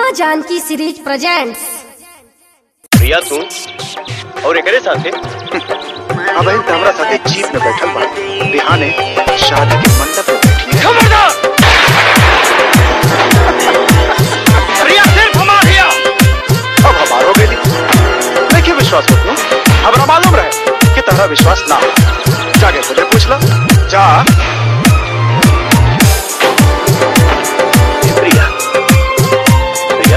माँ Janaki series presents Priya तू और एकरे साथे अब इन हमरा साथे जीप में बैठल बा बिहाने शादी के मंडप पे बैठी है खबरदार प्रिया सिर्फ हमार हिया अब हमारो बेली देखिए विश्वास मत हमरा मालूम रहे कि तहरा विश्वास ना हो जाके तुझे पूछ लो जा प्रिया प्रिया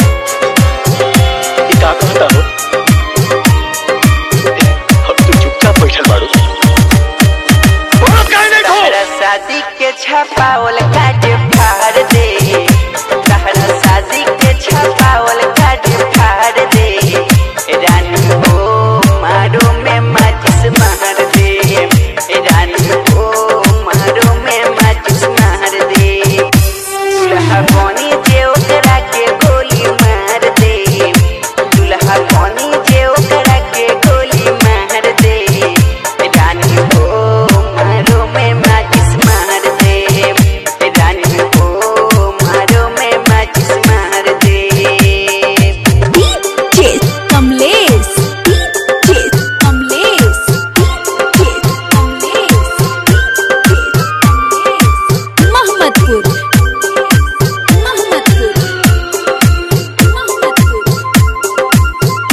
ई का कहता हो अब तू चुपचाप बैठल बाड़ू बोलो काहे नहीं खो तहरा शादी के छपावल काट फाड़ दे तहरा शादी के छपावल काट फाड़ दे रानी हो मारो में माचिस मार दे रानी हो मारो में माचिस मार दे दुल्हा बनी जे ओकरा के गोली मार दे दुल्हा बनी जे ओकरा के गोली मार दे रानी हो मारो में माचिस मार दे रानी हो मारो में माचिस मार दे DJ Kamlesh DJ Kamlesh DJ Kamlesh Mohammadpur Mohammadpur Mohammadpur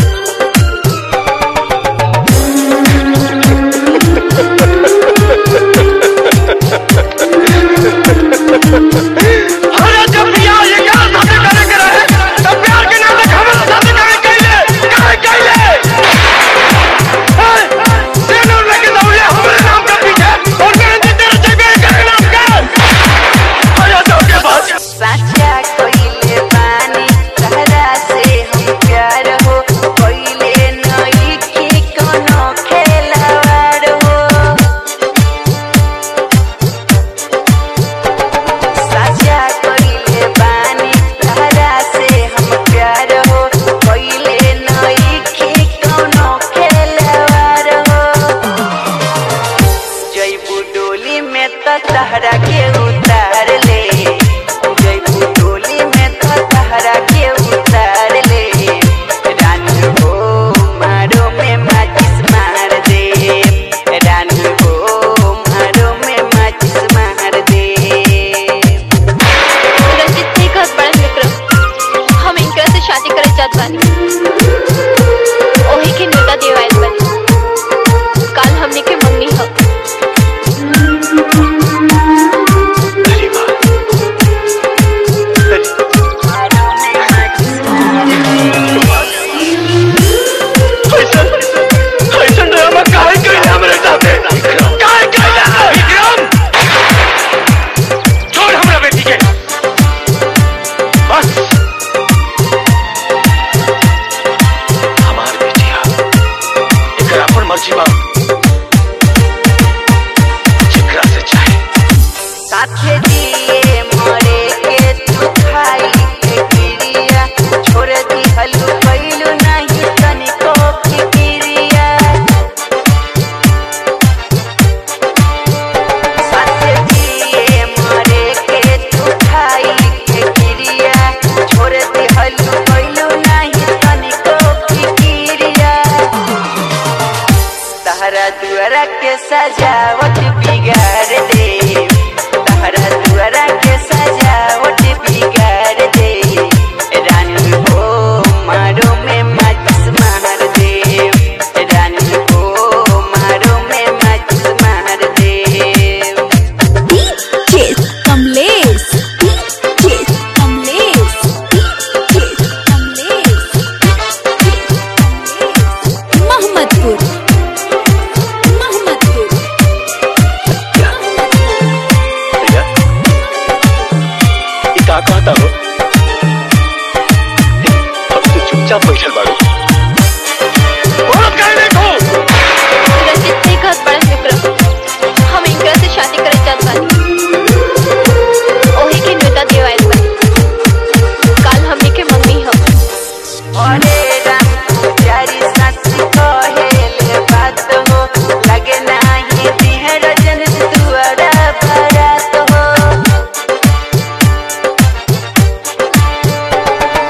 अरे जब प्रिया ये क्या शादी करे के रहे तब प्यार के नाम पे हमरा शादी करे कइले काहे कइले तेनू लेके दौड़े हमरे नाम के पीछे और कहन जे तेरे जगह करे नाम का आया जाओ के पास साचा कोइले पानी तहरा से हम प्यार हो कोइले नई की कोनो खेलवाड़ हो साचा कोइले पानी तहरा से हम प्यार हो कोइले नई की कोनो खेलवाड़ हो जयपू डोली में तो तहरा के उतार ले जयपू डोली में तो तहरा के उतार ले रानी हो मारो में माचिस मार दे रानी हो मारो में माचिस मार दे रंजित नहीं कहत बड़न विक्रम हम इनकरा से शादी करे चाहत बानी ओही के न्योता देवाइल बानी काल हमने के मंगनी ह अरे वाह ऐसन ऐसन ड्रामा काहे कइले हमरे साथे काहे कइले विक्रम छोड़ हमरा बेटी के बस हमार बेटिया एकर अपन मर्जी बा जेकरा से चाहे साथे दिए मरे के तू खाई के गिरिया छोड़ दी हलू कैलू नहीं तनिको फिकिरिया साथे दिए मरे के तू खाई के गिरिया छोड़ दी हलू कैलू नहीं तनिको फिकिरिया तहरा दुआरा के सजावट बिगाड़ दे तहरा दुआरा के सजावट बिगाड़ दे रानी हो मारो में माचिस मार दे रानी हो मारो में माचिस मार दे DJ Kamlesh DJ Kamlesh DJ Kamlesh Mohammadpur Mohammadpur भैया ई का कहता हो अब तू चुपचाप बैठल बाड़ू बोलो काहे नहीं खो रंजित नहीं कहत बड़न विक्रम हम इनकरा से शादी करे चाहत बानी ओही के न्योता देवाइल बानी काल हमने के मंगनी ह अरे राम पुजारी सच कहेले बात हो लगे नाही दिह रजन दुआरा बारात हो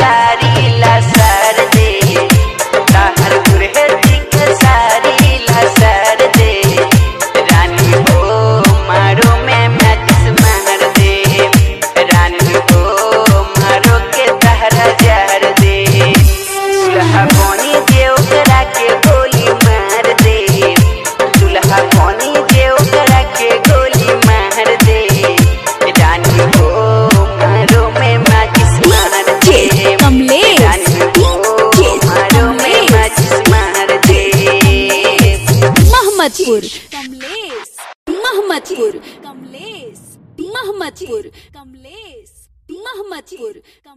सारी लसर दे ताहर गुरहती के सारी लसर दे रानी हो मारो में मैचिस मार दे रानी हो मारो के तहरा जार दे दुल्हा कोनी जे ओकरा के गोली मार दे दुल्हा कोनी जे ओकरा के गोली मार दे रानी हो मारो में मैचिस मार दे कमलेश रानी हो मारो में मैचिस मार दे महमदपुर कमलेश महमदपुर कमलेश महमदपुर कमलेश महमदपुर